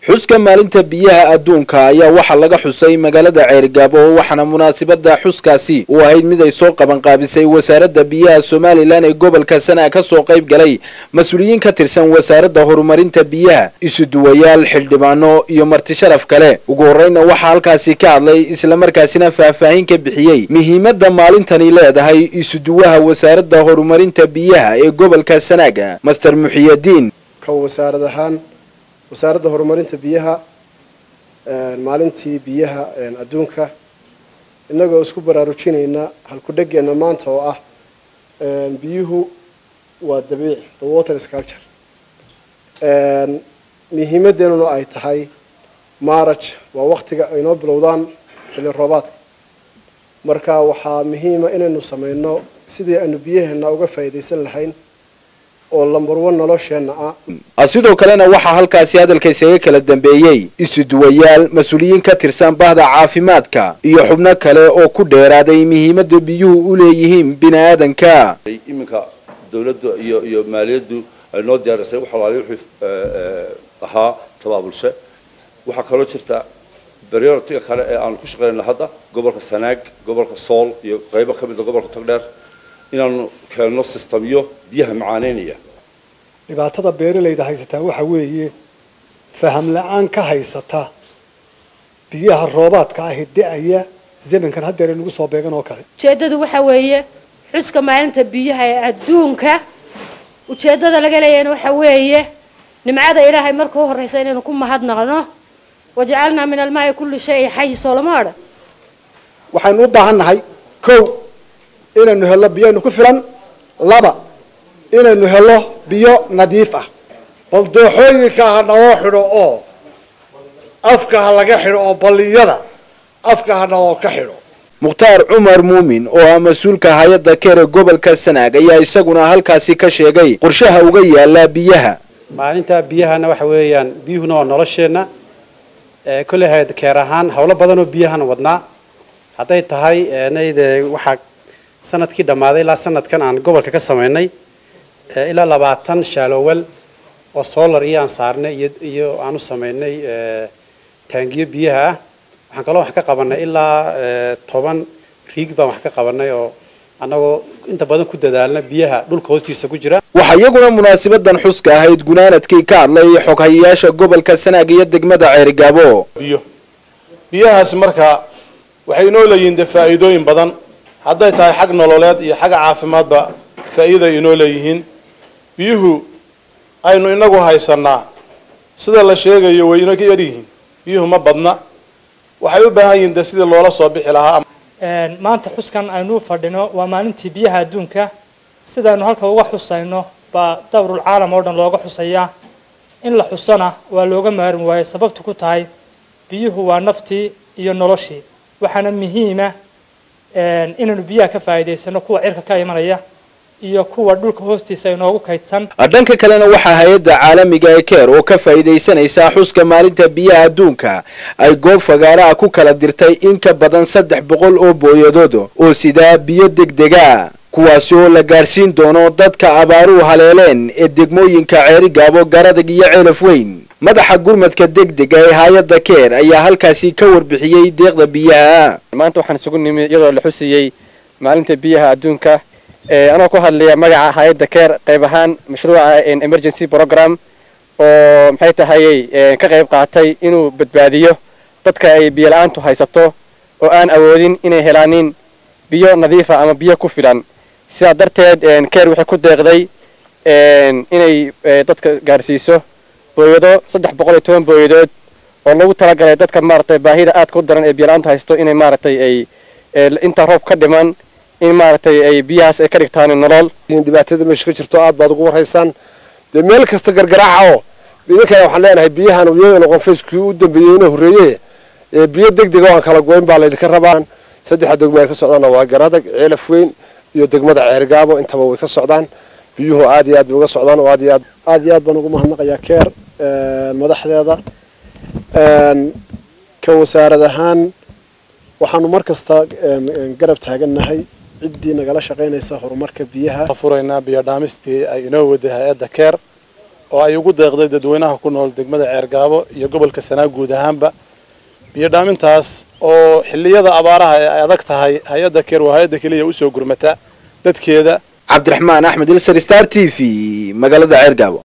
xuska maalinta biyaha adduunka ayaa waxaa laga xusay magaalada ceerigaabo waxaana munaasabada xuskaasi u ahayd mid ay soo qabanqaabisay wasaaradda biyaha somalilan ee gobolka sanaa ka soo qayb galay mas-uuliyiin ka tirsan wasaaradda horumarinta biyaha isuduwayaal xildhibaano iyo marti sharaf kale ugu horeyna waxaa halkaasi ka hadlay islamarkaasina faahfaahin ka bixiyey muhiimadda maalintani leedahay isuduwaha wasaaradda horumarinta biyaha ee gobolka sanaaga master muxiyadiin ka wasaarad ahaan wasaaradda horumarinta biyaha maalintii biyaha adduunka innagoo isku baraarujinayna halku-dhegeenna maanta oo ah biyuhu waa dabiici the water sculpture muhiimadeennuna ay tahay maaraj waa waktiga aynoo bilowdaan xilli roobaadka marka waxaa muhiima inaynu sameyno sidii aynu biyaheena uga faa'iidaysan lahayn oo lambarwan nolosheenna ah sidoo kalena waxaa halkaasi hadalka isaga kala dambeeyey isuduwayaal mas-uuliyiin ka tirsan bahda caafimaadka iyo xubno kale oo ku dheeraaday muhiimadda biyuhu u leeyihiin bini aadanka iminka dawladda iyo iyo maaliyaddu ay noo diyaarisay wax alaali wixii ahaa tabaabulshe waxaa kaloo jirta prioritiga kale ee aanu ku shaqeynayno hadda gobolka sanaag gobolka sool iyo qaybo ka mida gobolka togdheer inaanu keenno sistamyo biyaha macaaneynaya dhibaatada beeralayda haysataa waxa weeye faham la-aan ka haysata biyaha roobaadka ahi da-aya zamankan haddeer nagu soo beegan oo kale ujeeddadu waxa weeye xuska maalinta biyaha ee adduunka ujeeddada laga leeyahayna waxa weeye nimcada ilaahay marka u horreysa inaynu ku mahadnaqno wajacalnaa min almaai kulli shay xay soolama odhan waxaynu u baahan nahay kow inaynu hello biyaynu ku filan laba inaynu hello biyo nadiif ah bal dooxooyinka ha naloo xidho oo afka ha laga xidho oo balliyada afka ha naloo ka xidho mukhtaar cumar muumin oo ah mas-uulka hay-adda keere gobolka sanaag ayaa isaguna halkaasi ka sheegay qorshaha uga yaala biyaha maalinta biyahana waxa weeyaan biyuhuna waa nolosheenna kolley hay-ad keer ahaan howlo badan oo biyahan wadnaa hadday tahay nayde waxaa sanadkii dhammaaday ilaa sanadkan aan gobolka ka samaynay ilaa labaatan shaalowel oo solar iyo aan saarnay iyo iyo aan u samaynay taangiyo biyaha ah waxaan kaloo wax ka qabanay ilaa toban riig baan wax ka qabanay oo annagoo inta badan ku dadaalna biyaha dhulka hoostiisa ku jira waxaa iyaguna munaasabadan xuska ahayd gunaanadkii ka hadlay xoghayayaasha gobolka sanaag iyo degmada ceerigaabo biyo biyahaas marka waxay inoo leeyihiin dee faa'iidooyin badan hadday tahay xag nololeed iyo xagga caafimaadba faa'iiday inoo leeyihiin biyuhu aynu inagu haysanaa sida la sheegayo way ina ka yaryihiin biyuhu ma badna waxay u baahan yihiin dee sidii loola soo bixi lahaa maanta xuskan aynu fadhino waa maalintii biyaha adduunka sidaaynu halka uga xusayno baa dawrul caalam oo dhan looga xusayaa in la xusana waa looga maarmi waayo sababtu ku tahay biyuhu waa naftii iyo noloshii waxaana muhiima inaynu biyaha ka faa'iidaysano kuwa cirka ka imanaya iyo kuwa dhulka hoostiisa inoogu kaydsan dhanka kalena waxaa hay-adda caalamiga ee keer oo ka faa'iidaysanaysaa xuska maalinta biyaha adduunka ay goob fagaaraha ku kala dirtay in ka badan saddex boqol oo booyadood oo sidaa biyo degdega kuwaasi oo la gaadhsiin doono dadka abaaruhu haleeleen ee degmooyinka ceerigaabo garadag iyo ceelaf weyn madaxa gurmadka degdega ee hay-adda keer ayaa halkaasi ka warbixiyey deeqda biyaha maanta waxaan isugu nimi iyadoo la xusiyey maalinta biyaha adduunka anoo ku hadlaya magaca hay-adda keer qayb ahaan mashruuca emergency program oo maxay tahayey ka qayb qaatay inuu badbaadiyo dadka ay biyo la-aantu haysato oo aan awoodin inay helaanin biyo nadiifa ama biyo ku filan sidaa darteed keer waxay ku deeqday inay dadka gaarsiiso booyado saddex boqol iyo toban booyadood oo lagu talagalay dadka maaragtay baahida aadka u daran ee biyo la-aantu haysato inay maaragtay ay inta roob ka dhiman in maaragtay ay biyahaas ay ka dhigtaan nolol dhibaatada meesha ka jirto aad baad ugu waraysaan dee meel kasta gargaraaca oo idinkana waxaan leenahay biyahan iyadoo noqon facekii u dambeeyey inuu horreeye biyo degdega oo aan kala goyn baa laydinka rabaa saddexa degmo ay ka socdaanna waa garadag ceelaf weyn iyo degmada ceergaabo intaba way ka socdaan biyuhu aad iyo aad bay uga socdaan oo aad iyo aad aad iyo aad baan ugu mahadnaqayaa keer madaxdeeda ka wasaarad ahaan waxaanu mar kasta garab taagannahay ciddii nagala shaqaynaysa horumarka biyaha furaynaa biyo dhaamistii ay inoo waday hay-adda keer oo ay ugu deeqday dadweynaha ku nool degmada ceergaabo iyo gobolka sanaag guud ahaanba biyo dhaamintaas oo xilliyada abaaraha ee ay adag tahay hay-adda keer waa hay-adda keliya usoo gurmata dadkeeda cabdiraxmaan axmed ilsar star t v magaalada ceergaabo